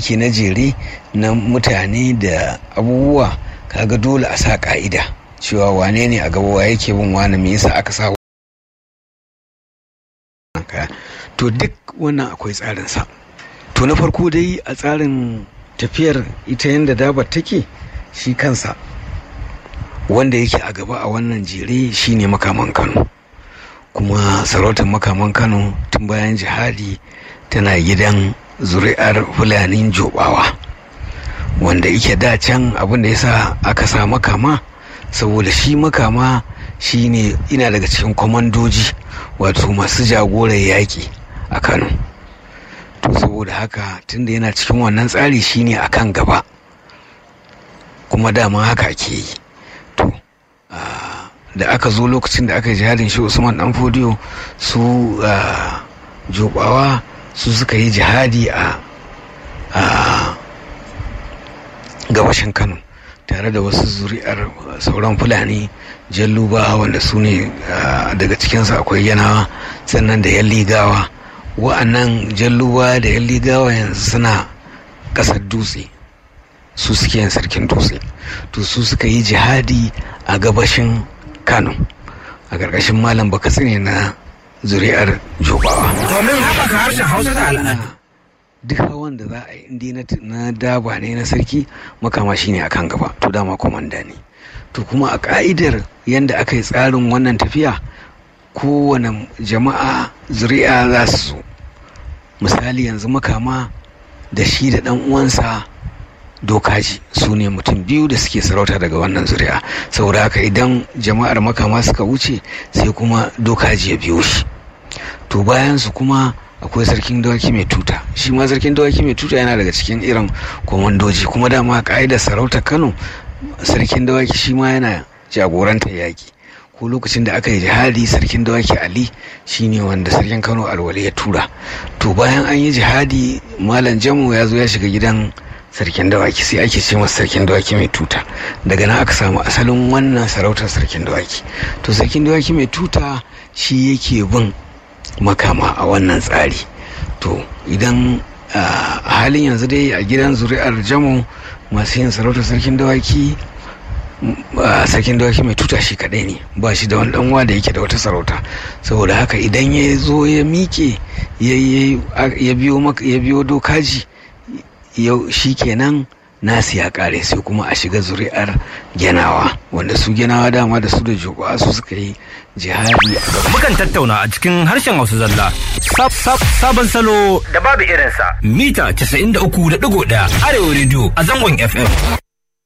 ake na jere na mutane da abubuwa kaga dole a sa ka'ida cewa wane ne a gaba wa yake bin wani me yasa aka sa to duk wannan akwai tsarinsa to na farko dai a tsarin tafiyar ita yadda dabar take shi kansa wanda yake a gaba a wannan jere shine makaman kano kuma sarautar makaman kano tun bayan jihadi tana gidan zuri'ar fulanin jobawa wanda yake da can abin da yasa aka sa makama saboda shi makama shine ina daga cikin kwamandoji wato masu jagorar yaƙi a kano to saboda haka tunda yana cikin wannan tsari shine a kan gaba kuma dama haka ake yi to da aka zo lokacin da aka yi jihadin shi usman dan fodiyo su jobawa su suka yi jihadi a gabashin kano tare da wasu zuri'ar sauran fulani jalluba wanda su ne daga cikinsu akwai yanawa sannan da yan ligawa wa'annan jalluba da yan ligawa yanzu suna ƙasar dutse su suke yin sarkin dutse to su suka yi jihadi a gabashin kano a ƙarƙashin malam bakatsine na zuri'ar jobawa domin haɓaka harshen hausa da al'adu duk hawan da za a yi indi na daba ne na sarki makama shine a kan gaba to dama komanda ne to kuma a ka'idar yadda aka yi tsarin wannan tafiya kowane jama'a zuri'a za su zo misali yanzu makama da shi da ɗan uwansa dokaji su ne mutum biyu da suke sarauta daga wannan zuri'a saboda haka idan jama'ar makama suka wuce sai kuma dokaji ya biyo shi to bayan su kuma akwai sarkin dawaki mai tuta shi ma sarkin dawaki mai tuta yana daga cikin irin komandoji kuma dama ka'idar sarautar kano sarkin dawaki shi ma yana jagorantar yaƙi ko lokacin da aka yi jihadi sarkin dawaki ali shine wanda sarkin kano alwali ya tura to bayan an yi jihadi malam jamu ya zo ya shiga gidan sarkin dawaki sai ake ce masa sarkin dawaki mai tuta daga nan aka samu asalin wannan sarautar sarkin dawaki to sarkin dawaki mai tuta shi yake bin makama a wannan tsari to idan a halin yanzu dai a gidan zuri'ar jamu masu yin sarautar sarkin dawaki sarkin dawaki mai tuta shi kadai ne ba shi da wani danwa da yake da wata sarauta saboda haka idan ya zo ya miƙe ya biyo dokaji shi kenan nasi ya kare sai kuma a shiga zuri'ar genawa wanda su genawa dama da su da joba su suka yi jihadi a gaba. Mukan tattauna a cikin harshen Hausa zalla. Sabon salo da babu irinsa. Mita 93.1 Arewa Radio a zangon FM.